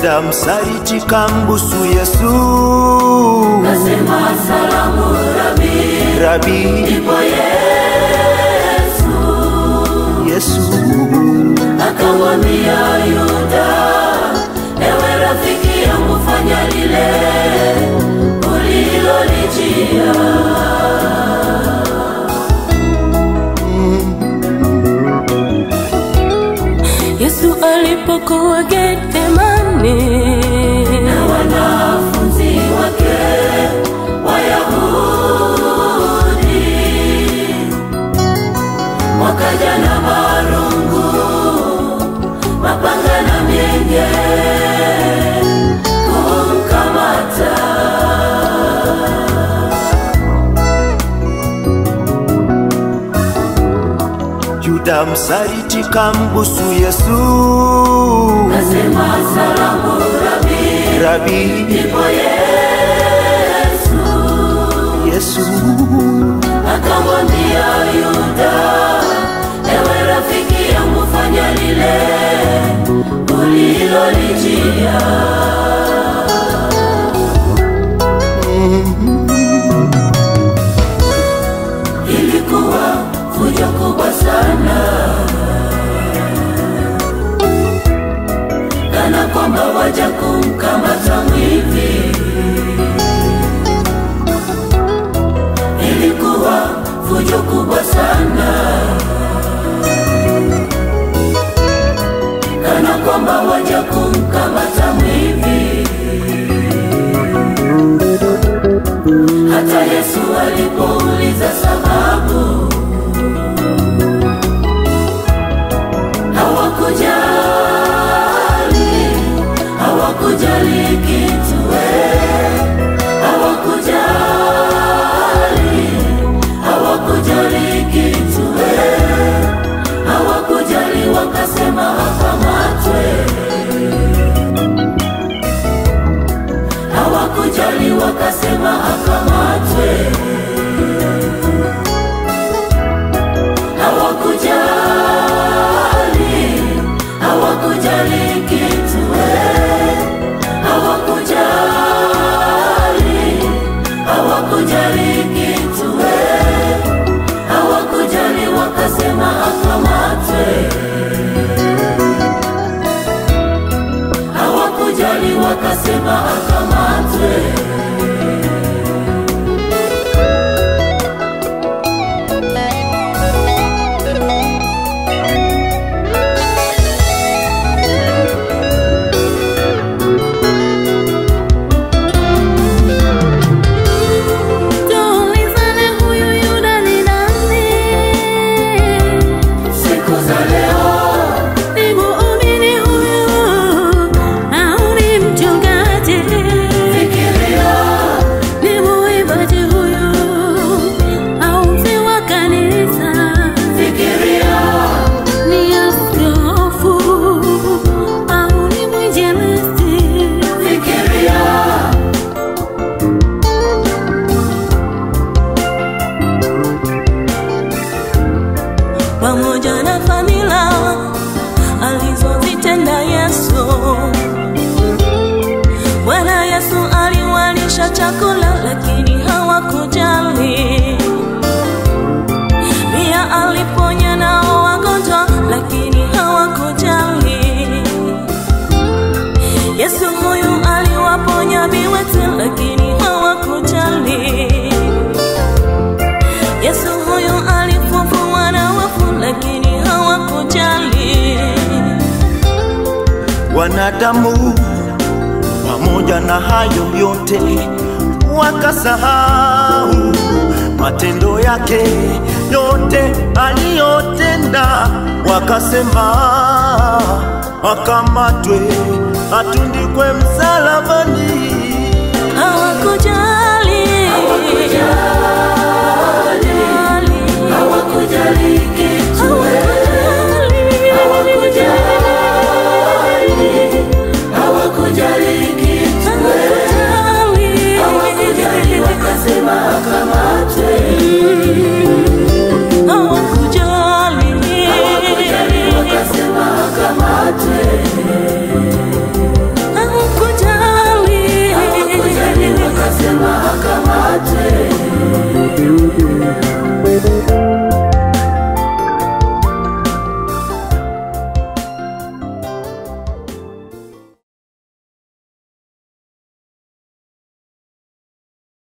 Yuda msaliti kambusu Yesu, Kasema salamu Rabi, Rabi ndipo Yesu Yesu, akamwambia Yuda, ewe rafiki yangu, fanya lile ulilolijia. Yesu alipokuwa Gethsemane, na wanafunzi wake Wayahudi wakaja na marungu, mapanga na mienge kumkamata. Yuda msaliti kambusu Yesu, Kasema salamu Rabi, Rabi ndipo Yesu Yesu, akamwambia Yuda, ewe rafiki yangu, fanya lile ulilolijia. Ilikuwa fujo kubwa sana, kana kwamba waja kumkamata mwivi. Ilikuwa fujo kubwa sana, kana kwamba waja kumkamata mwivi. Hata Yesu alipouliza sababu, hawakujali, hawakujali kitu, eh, hawakujali, hawakujali kitu, eh, hawakujali, wakasema akamatwe, hawakujali, wakasema akamatwe. hawakujali, hawakujali kitu, eh, hawakujali, hawakujali kitu, eh, hawakujali, wakasema akamatwe, hawakujali, wakasema akamatwe. tuulizane huyu Yuda ni nani? Siku za leo Ni muumini huyu au ni mchungaji? fikiria Ni muimbaji huyu au mzee wa kanisa? fikiria Ni askofu au ni mwinjilisti? fikiria pamoja na fadhila alizozitenda Yesu. Bwana Yesu aliwalisha chakula, lakini hawakujali. Pia aliponya nao wagonjwa, lakini hawakujali. Yesu huyu aliwaponya viwete, lakini hawakujali. Yesu huyu alifufua na wafu, lakini hawakujali. wanadamu pamoja na hayo yote wakasahau matendo yake yote aliyotenda, wakasema akamatwe, atundikwe msalabani. Hawakujali. hawakujali